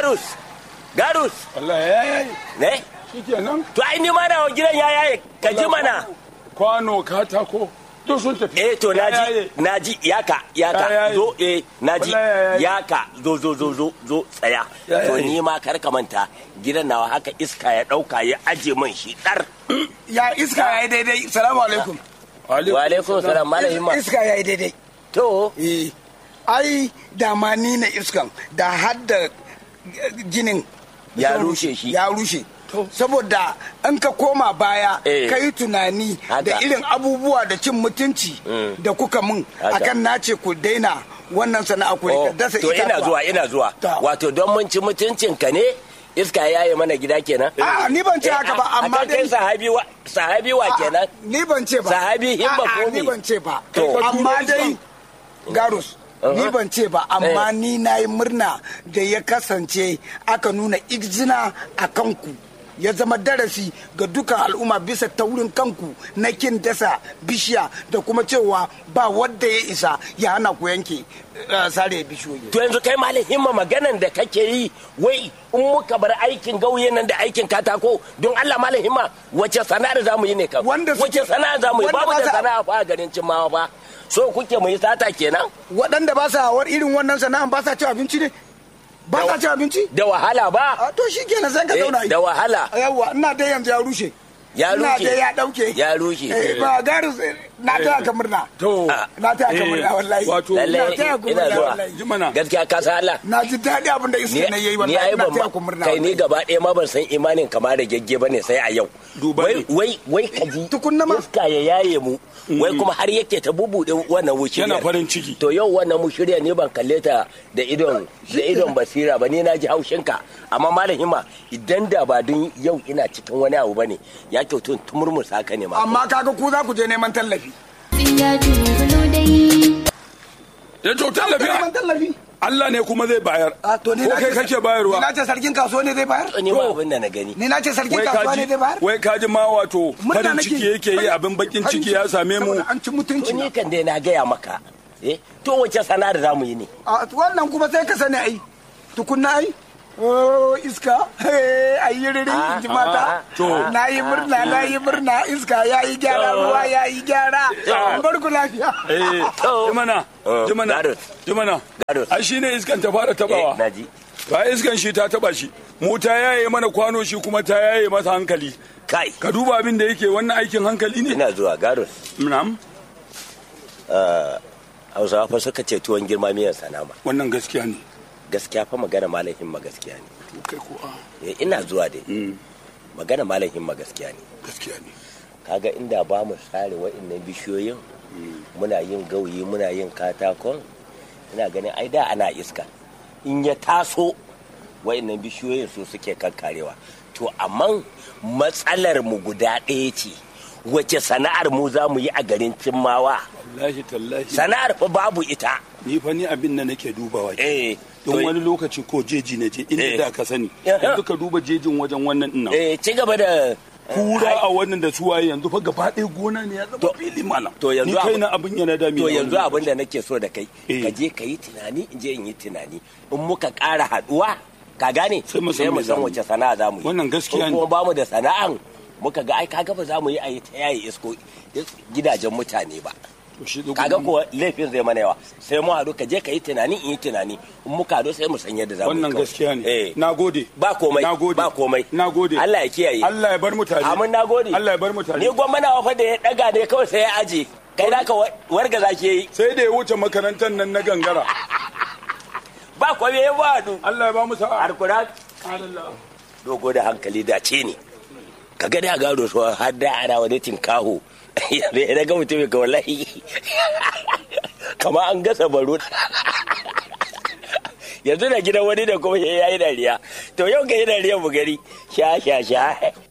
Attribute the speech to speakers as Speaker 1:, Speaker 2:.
Speaker 1: garus garus
Speaker 2: wallahi ya yayi
Speaker 1: ne
Speaker 2: shikenan
Speaker 1: to ai ni ma na gidan ya yaye ka ji mana
Speaker 2: kwano katako duk sun tafi
Speaker 1: eh to
Speaker 2: Ya
Speaker 1: naji
Speaker 2: yaye.
Speaker 1: naji yaka yaka
Speaker 2: Ya yaye.
Speaker 1: zo eh naji
Speaker 2: Wallahi ya yaye.
Speaker 1: yaka zo zo zo zo zo tsaya
Speaker 2: Ya
Speaker 1: to
Speaker 2: yaye.
Speaker 1: ni ma kar ka manta gidan nawa haka iska ya dauka ya aje min shi dar
Speaker 3: ya iska ya yi daidai salamu alaikum
Speaker 1: wa alaikum salam malamin ma
Speaker 3: iska ya yi daidai
Speaker 1: to
Speaker 3: eh ai da ma ni na iskan da hadda ginin
Speaker 1: Ya rushe shi.
Speaker 3: ya rushe saboda in ka koma baya
Speaker 1: Eh.
Speaker 3: ka yi tunani
Speaker 1: Haka.
Speaker 3: da irin abubuwa da cin mutunci
Speaker 1: Mm.
Speaker 3: da kuka mun
Speaker 1: Haka.
Speaker 3: akan nace ku daina wannan sana'a ku
Speaker 1: Oh,
Speaker 3: rika dasa
Speaker 1: to ina
Speaker 3: itatuwa.
Speaker 1: zuwa ina zuwa
Speaker 3: Ta.
Speaker 1: wato don mun ci mutuncin ka ne iska ya yi mana gida kenan
Speaker 3: A'a, ni ban ce haka ba,
Speaker 1: Eh, a-
Speaker 3: amma
Speaker 1: akan kai
Speaker 3: dai-
Speaker 1: sahabi wa sahabi wa
Speaker 3: A'a,
Speaker 1: kenan
Speaker 3: ni ban ce ba
Speaker 1: Sahabi himma
Speaker 3: A'a,
Speaker 1: ko
Speaker 3: ni
Speaker 1: me?
Speaker 3: ban ce ba
Speaker 1: To.
Speaker 3: amma dai garus ni
Speaker 1: Uh-huh.
Speaker 3: ban ce ba amma
Speaker 1: Eh.
Speaker 3: ni na yi murna da ya kasance aka nuna izina a kanku ya zama darasi ga dukan al'umma bisa taurin kanku na kin dasa bishiya da kuma cewa ba wadda ya isa ya hana ku yanke eh, sare bishiyoyi
Speaker 1: to yanzu kai malam himma maganan da kake yi wai in muka bar aikin gauye nan da aikin katako don Allah malam himma wace sana'ar zamu yi ne kam
Speaker 3: Wanda suke-
Speaker 1: wace sana'ar zamu yi
Speaker 3: wanda
Speaker 1: babu
Speaker 3: ba
Speaker 1: da
Speaker 3: sa-
Speaker 1: sana'a fa a garin Cimawa fa so kuke mu yi sata kenan
Speaker 3: waɗanda ba sa war irin wannan sana'an ba sa ci abinci ne ba sa ci abinci
Speaker 1: da wahala ba
Speaker 3: a to shi kenan sai ka
Speaker 1: Eh,
Speaker 3: zauna yi.
Speaker 1: da wahala
Speaker 3: yawa ina dai yanzu ya rushe
Speaker 1: Ya
Speaker 3: ina
Speaker 1: rushe.
Speaker 3: dai ya dauke
Speaker 1: Ya rushe.
Speaker 3: Eh, ba garu na taya ka murna
Speaker 2: to
Speaker 3: na taya ka
Speaker 2: Eh,
Speaker 3: murna wallahi
Speaker 2: wato
Speaker 3: na
Speaker 1: lalle
Speaker 3: taya ku
Speaker 1: ina
Speaker 3: murna
Speaker 1: zuwa
Speaker 3: wallahi
Speaker 2: jimana
Speaker 1: gaskiya ka san Allah
Speaker 3: na ji daɗi abin da iska na yayi
Speaker 1: ni
Speaker 3: wallahi
Speaker 1: ai
Speaker 3: ina
Speaker 1: ban
Speaker 3: taya
Speaker 1: ma
Speaker 3: ku murna
Speaker 1: kai ni
Speaker 3: wallahi.
Speaker 1: gaba ɗaya ma ban san imanin kama da gegge bane sai a yau
Speaker 2: Duba
Speaker 1: wai
Speaker 2: ne.
Speaker 1: wai wai ka ji
Speaker 3: Tukunna ma.
Speaker 1: iska ya yaye mu wai kuma har yake ta bubuɗe wannan wushirya
Speaker 2: Yana farin ciki.
Speaker 1: to yau wannan mushirya ne ban kalle ta da idon da idon basira ba ni na ji haushin ka amma malam hima idan da ba dun yau ina cikin wani abu bane ya kyautu in tumurmusa ka ne ma
Speaker 3: amma kaga ku za ku je neman tallafi
Speaker 4: ya dubulo dai
Speaker 2: ya to
Speaker 3: neman
Speaker 2: tallafi
Speaker 3: tallafi
Speaker 2: Allah ne kuma zai bayar
Speaker 3: a to ni
Speaker 2: ko
Speaker 3: na
Speaker 2: kai
Speaker 3: ce-
Speaker 2: kake
Speaker 3: ni
Speaker 2: bayarwa
Speaker 3: na ce sarkin kasuwa ne zai bayar
Speaker 1: ni ba abin da na gani
Speaker 3: ni na ce sarkin
Speaker 2: wai
Speaker 3: kasuwa ne
Speaker 2: kaji
Speaker 3: zai bayar
Speaker 2: wai kaji ma wato
Speaker 3: Murna
Speaker 2: farin
Speaker 3: nake.
Speaker 2: ciki yake yi abin bakin
Speaker 3: Farin
Speaker 2: ciki ya same mu
Speaker 3: saboda an ci mutunci
Speaker 1: to
Speaker 3: na.
Speaker 1: ni kan dai na gaya maka eh to wace sana'ar zamu yi ne
Speaker 3: a wannan kuma sai ka sani ai tukunna ai Oh, iska ayi riri
Speaker 1: Ah,
Speaker 3: in ji mata
Speaker 1: ah,
Speaker 2: to.
Speaker 3: na yi murna na yi murna iska ya yi gyara ruwa ya yi gyara
Speaker 1: Ah.
Speaker 3: bar ku lafiya
Speaker 2: eh
Speaker 1: To.
Speaker 2: jimana
Speaker 1: Oh,
Speaker 2: jimana
Speaker 1: Garus.
Speaker 2: jimana
Speaker 1: Garus.
Speaker 2: ai shine iskan ta fara
Speaker 1: eh
Speaker 2: tabawa
Speaker 1: naji
Speaker 2: ba iskan shi ta taba shi mu ta yaye mana kwano shi kuma ta yaye masa hankali
Speaker 1: kai
Speaker 2: ka duba abin da yake wannan aikin hankali ne
Speaker 1: ina zuwa garus
Speaker 2: na'am
Speaker 1: hausawa fa suka ce tuwon girma miyan sanama
Speaker 2: wannan gaskiya ne
Speaker 1: gaskiya fa magana malam himma gaskiya ne
Speaker 2: to kai ko a
Speaker 1: Eh, ina zuwa dai
Speaker 2: mm,
Speaker 1: magana malam himma gaskiya ne
Speaker 2: gaskiya ne
Speaker 1: kaga inda ba mu sare waɗannan bishiyoyin muna yin gauyi muna yin katakon ina ganin ai da ana iska in ya taso waɗannan bishiyoyin su suke kankarewa to amma matsalar mu guda ɗaya ce wace sana'ar mu za mu yi a garin cimmawa
Speaker 2: wallahi tallahi
Speaker 1: sana'ar fa babu ita
Speaker 2: ni fa ni abin da nake dubawa ke
Speaker 1: eh
Speaker 2: don
Speaker 1: to-
Speaker 2: wani lokaci ko jeji na je inda
Speaker 1: Eh.
Speaker 2: da ka sani
Speaker 1: Eh.
Speaker 2: yanzu ka duba jejin wajen wannan dinnan
Speaker 1: eh ci gaba da
Speaker 2: kura a wannan da suwaye yanzu fa gaba ɗaya gona ne ya zama
Speaker 1: To-
Speaker 2: fili malam
Speaker 1: to yanzu
Speaker 2: ni kai
Speaker 1: abu-
Speaker 2: na abin yana dami
Speaker 1: to
Speaker 2: na
Speaker 1: yanzu
Speaker 2: wannan
Speaker 1: abin da nake so da kai
Speaker 2: Eh.
Speaker 1: ka je ka yi tunani in je in yi tunani in muka ƙara haɗuwa ka gane
Speaker 2: Sai mu san
Speaker 1: sai mu
Speaker 2: me
Speaker 1: san
Speaker 2: zamu
Speaker 1: wace sana'a za mu yi
Speaker 2: Wannan gaskiya
Speaker 1: In
Speaker 2: ne.
Speaker 1: kuma ba mu da sana'an muka ga ai kaga ba za mu yi a yi ta yayi isko is- gidajen mutane ba
Speaker 2: To shi da
Speaker 1: kaga
Speaker 2: gudun-
Speaker 1: kuwa laifin zai mana yawa sai mu haɗu ka je ka yi tunani in yi tunani in muka haɗu sai mu san yadda za mu yi
Speaker 2: wannan
Speaker 1: kawai.
Speaker 2: gaskiya ne
Speaker 1: eh
Speaker 2: na gode
Speaker 1: ba komai
Speaker 2: na gode
Speaker 1: ba komai
Speaker 2: na gode
Speaker 1: Allah ya kiyaye
Speaker 2: Allah ya bar mutane
Speaker 1: amin na gode
Speaker 2: Allah ya bar mutane
Speaker 1: ni gwamna fa da ya daga ne kawai sai ya aje kai da ka warga za ke yi
Speaker 2: sai da ya wuce makarantar nan na gangara
Speaker 1: ba kwame ya ba haɗu
Speaker 2: Allah ya ba mu sa'a
Speaker 1: alkura
Speaker 2: Allah
Speaker 1: dogo da hankali da ce ne ka ga da gado so har da ana wani tinkaho da ya ga mutum ga wallahi kama an gasa baro yanzu da gidan wani da kuma ya yi dariya to yau ka yi dariya mu gari sha sha sha